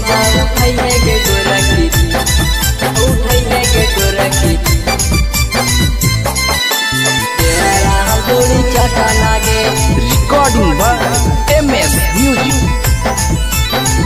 मजा उठाइए के गोरखी उठाइए के गोरखी तेरा हथौड़ी चटा लागे Recording by MS Music.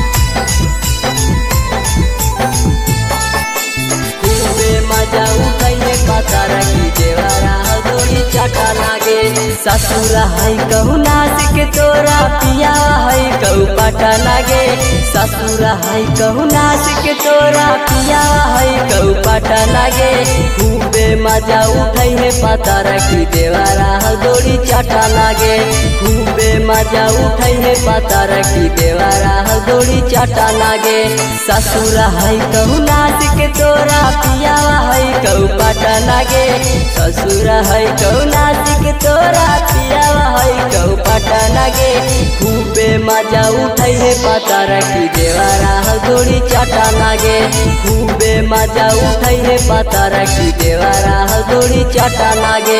खूबे मजा उठाइए पता रखी देवरा हथौड़ी चटा लागे ससुर है कहू नाच के तोरा पिया है कहू पटा लागे ससुर है कहू नाच के तोरा पिया है कहू पटा लागे खूबे मजा उठाइए पता रखी देवरा हथौड़ी चटा लागे खूबे मजा उठाइए पता रखी देवरा हथौड़ी चटा लागे ससुर है कहू नाच के तोरा पियावा है कहू पटा लागे ससुर है कहू नाच के तोरा पियावा है कहू पटा लागे खूबे मजा उठै है पता रखी देवरा हथौड़ी चटा लागे खूबे मजा उठै है पता रखी देवरा हथौड़ी चटा लागे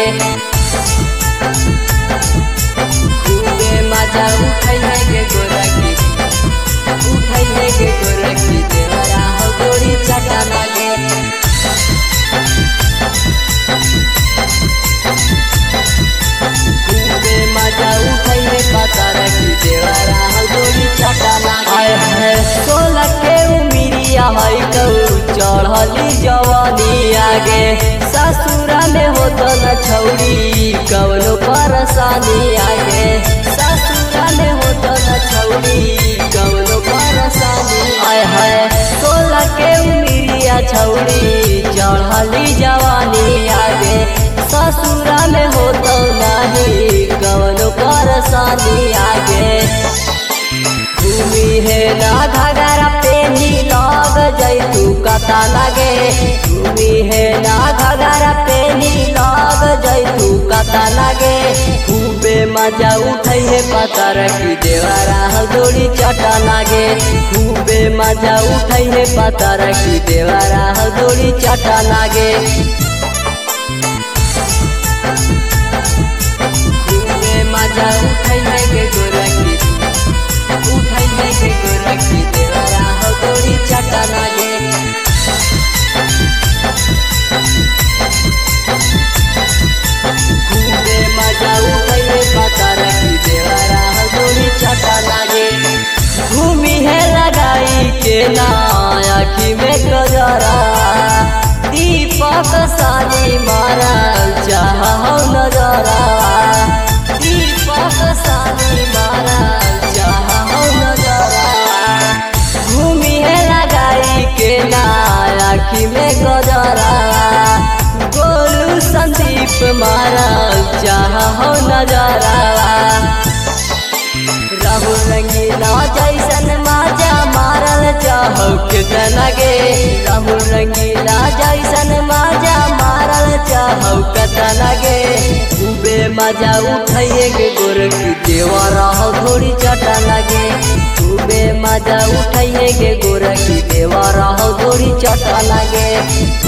खूबे मजा उठै है के गोरखी उठै है के गोरखी देवरा हथौड़ी चटा लागे खूबे मजा उठै है पता रखी देवरा हथौड़ी चटा लागे आय है सोलह के उमिरिया है कहू चढ़ली जवानी आगे ससुरा में होत न छौरी कवनो परेशानी आगे ससुरा में होत न छौरी कवनो परेशानी आय है सोलह के उमिरिया छौरी चढ़ली जवानी आगे ससुरा में होत नहीं कवनो परेशानी आगे भूमि है ना घगरा पेनी लग जैतू कता लगे भूमि है ना घगरा पेनी लग जैतू कता लगे खूबे मजा उठै है पता रखी देवरा हथौड़ी चटा लागे खूबे मजा उठै है पता रखी देवरा हथौड़ी चटा लागे खूबे मजा उठै है के गोरखी उठै है के गोरखी देवरा हथौड़ी चटा लागे खूबे मजा उठै है पता रखी देवरा हथौड़ी चटा लागे घूमी है लगाई के ना आखी में गजरा दीपक सानी मारा चाह नजरा दीपक सानी मारा चाह नजरा घूमी है लगाई के ना आखी में गजरा गोलू संदीप मारा चाह नजरा राहुल रंगीला जैसन माजा मारल चाहो कितना गे राहुल रंगीला जैसन माजा मारल चाहो कितना गे खूबे मजा उठाइए के गोरखी देवा रहो थोड़ी चटा लगे खूबे मजा उठाइए के गोरखी देवा रहो थोड़ी चटा लगे